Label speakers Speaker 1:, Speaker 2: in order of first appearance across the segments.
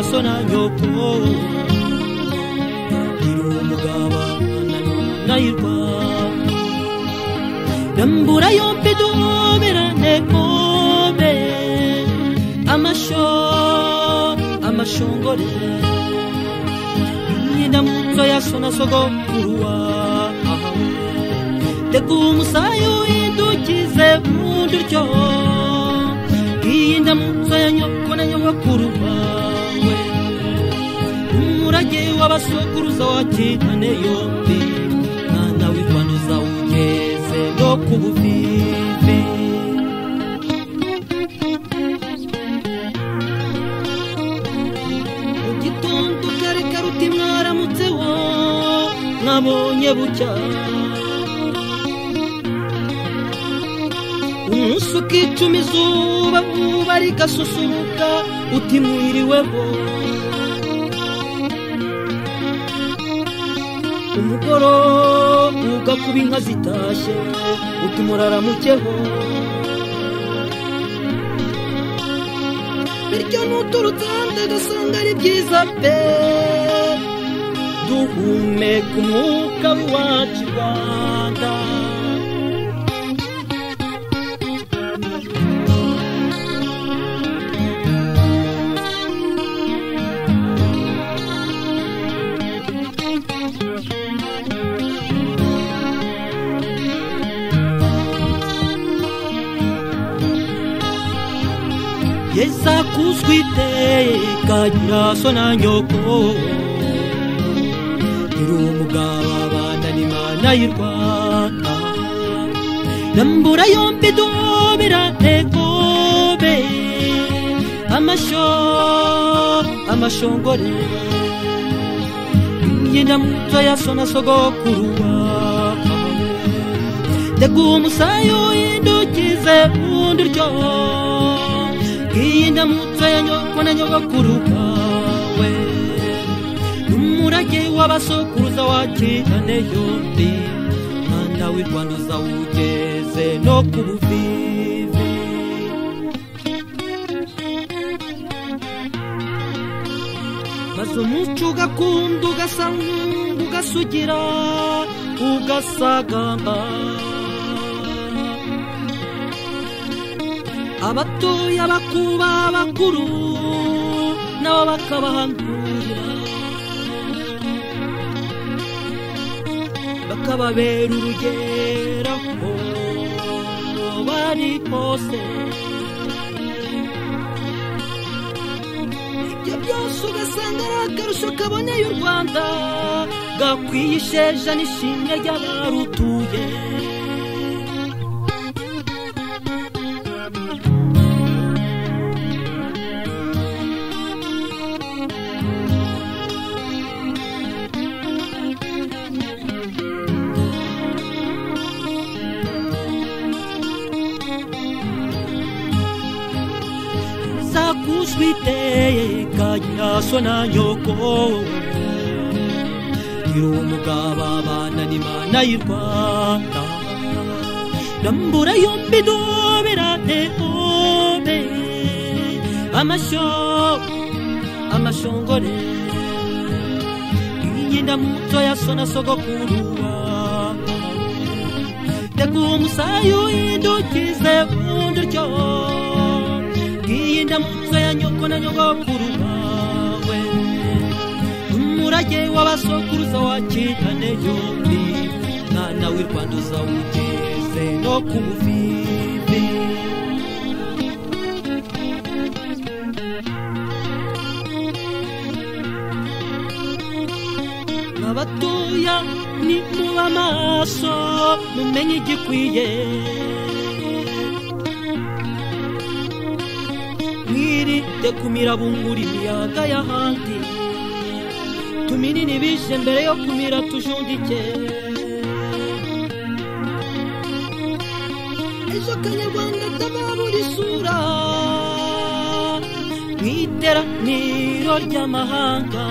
Speaker 1: nyoko irumugaba nayirwa ndambura yombi dumirane kombe amasho amashongore nyina munzo ya sona sogokuruwa tega umusayo indukize mu nduryo iyi ndamutso ya nyoko na nyogokuru bawe umurage w'abasokuruza wa kinane yombi mwana w'irwanduza ugeze no ku buvivi mu gitondo kare karuta mwaramutse wo mwabonye bucya umunsi ukicuma izuba vuba rigasusuruka utimuhiriweho umugoroba ugakuba inka zitashye utumuraramukeho bityo nuturutse hanze ugasanga ari byiza pe duhumeka umwuka w'iwacu i rwanda yezakuzwa iteka nyiraso na nyoko iri umugabo abana n'imana y'i rwanda ndambura yombi dumira ntegobe amasho amashongore nyinamutso ya sona sogokuru wawe teguha umusayo indukize undi ryo iyi ndamutso ya nyoko na nyogokuru bawe n'umurage w'abasokuruza wa kinane yombi mwana w'i rwanda uzawugeze no ku buvivi maze umuco ugakunda ugasanga ugasugira ugasagamba abatoya bakuba abakuru nabo bakabahanura bakababera urugero aho bari hose ibyo byose ugasanga ari akarusho kaboneye u rwanda gakwiye isheja n'ishimwe ry'abarutuye zakuzwa iteka nyiraso na nyoko gira umugabo abana n'imana y'i rwanda ndambura yombi duberane obe amashyo amashongore iyi ndamutso ya sona sogokuru wawe teguha umusayi uhindukize unduryo iyi ndamutso ya nyoko na nyogokuru bawe umurage w'abasokuruza wa kinane yombi mwana w'i rwanda uzawugeze no ku buvivi abatoya ni muba amaso mumenye igikwiye mwirinde kumira bungura imiyaga y'ahandi tuminini bije mbere yo kumira tujundike ejo kanyarwanda tababura isura mu iteraniro ry'amahanga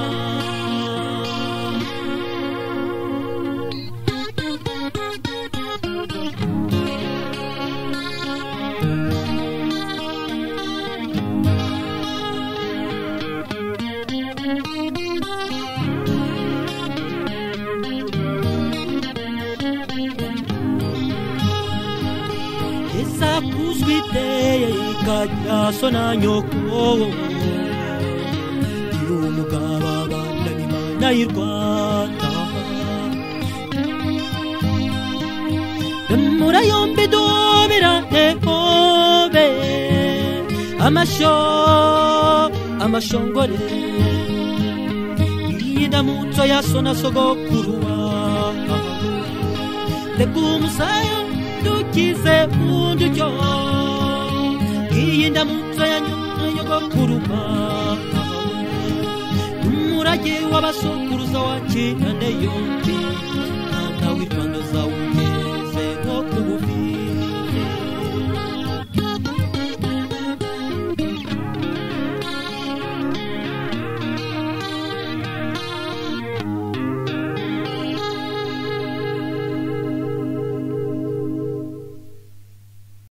Speaker 1: iza kuzwa iteye ikajya so na nyoko ndi umugabo abandanya imana y'i rwanda remura yombi dubira ekobe amasho amashongore iyi ndamutso ya so na sogokuru wawe reka umusaya dukize undi ujyo iyi ndamutso ya nyogokuruma umurage w'abasokuruza wa kinane yombi mwana w'i rwanda